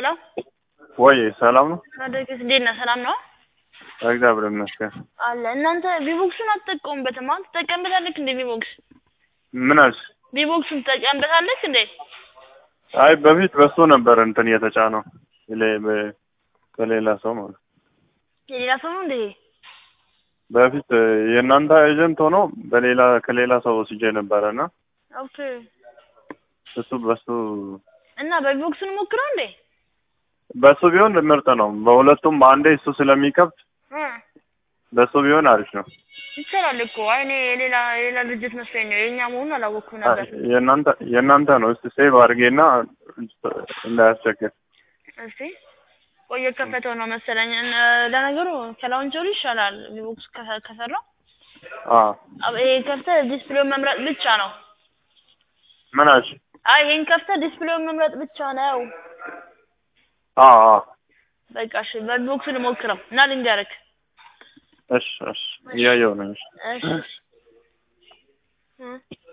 ወይ ሰላም ነው? ታደገስ እንዴት ነህ? ሰላም ነው እግዚአብሔር ይመስገን። አለ። እናንተ ቪቦክሱን አትጠቀሙበትም? አሁን ትጠቀምበታለህ እንዴ? ቪቦክስ ምን አልሽ? ቪቦክሱን ትጠቀምበታለህ እንዴ? አይ በፊት በሱ ነበር እንትን የተጫነው ሌ- በ- በሌላ ሰው ማለት የሌላ ሰው ነው እንዴ? በፊት የእናንተ ኤጀንት ሆኖ በሌላ ከሌላ ሰው ወስጄ ነበረ እና ኦኬ። እሱ በሱ እና በቪቦክሱን ሞክረው እንዴ? በሱ ቢሆን ምርጥ ነው። በሁለቱም በአንዴ እሱ ስለሚከብድ እ በሱ ቢሆን አሪፍ ነው። ይቻላል እኮ። አይ እኔ የሌላ የሌላ ድርጅት መስሎኝ ነው። የእኛ መሆኑን አላወቅኩም አይ ነበር። የእናንተ የእናንተ ነው። እስቲ ሴቭ አድርጌና እንዳያስቸግር። እስቲ ቆየ ከፈተው ነው መሰለኝ። እነ ለነገሩ ከላውንቸሩ ይሻላል ቪቦክስ ከሰ- ከሰራው። አዎ አብ- ይሄ ከፍተህ ዲስፕሌውን መምረጥ ብቻ ነው። ምን አልሽ? አይ ይሄን ከፍተህ ዲስፕሌውን መምረጥ ብቻ ነው። አዎ አዎ በቃ እሺ፣ በቪቦክሱ ልሞክረው እና ልንገርህ። እሺ እሺ እያየሁ ነው። እሺ እሺ እ